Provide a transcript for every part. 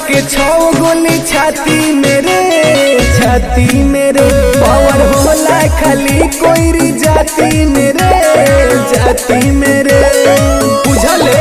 के छौ गोली छाती मेरे छाती मेरे पावर होला खाली कोई जाती मेरे जाती मेरे बुझले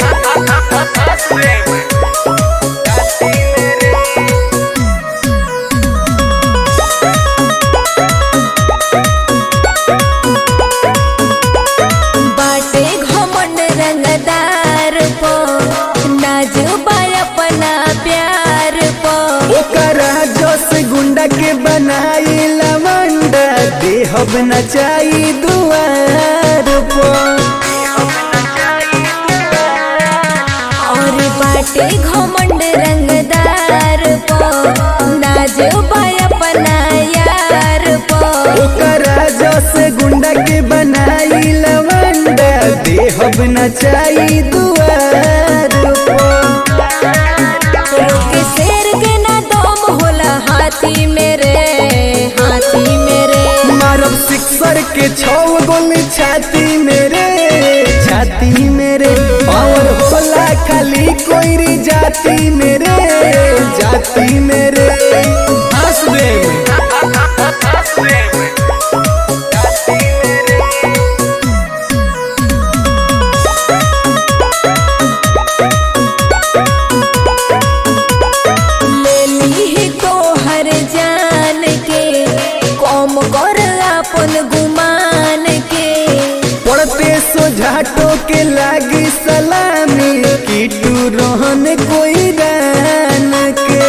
बाटे घमंड रंगदार पो नाजुबा अपना प्यार पो ओकरा जोश गुंडा के बनाई लवंडा देहब नचाई दुआर पर और बाटे घमंड रंगदार पो नाजुबा अपना यार पो ओकरा जोश गुंडा के बनाई लवंडा देहब नचाई दुआर पर रोके शेर के ना दम होला हाथी मेरे हाथी मेरे मारब सिक्सर के छौ गोली छाती मेरे छाती मेरे पावर होला खाली कोई जाती मेरे जाती मेरे हंस दे ले ली तो हर जान के कम कर अपन गुमान के पड़ते सोझाटो के लागी सलामी कीटू रोहन कोई रान के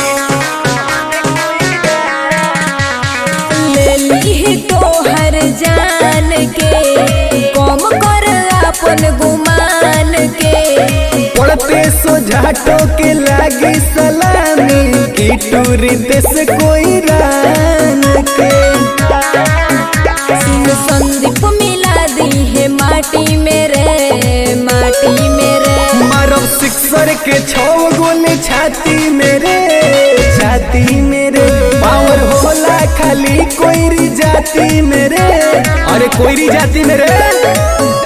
ले ली तो हर जान के कम कर अपन गुमान के पड़ते सोझाटो के लागी सलामी कीटू रितेश कोई रान के सिंह संदीप मिला दी है माटी मेरे माटी मेरे मारब सिक्सर के छौ गोली छाती मेरे छाती मेरे पावर होला खाली कोई जाती मेरे अरे कोई जाती मेरे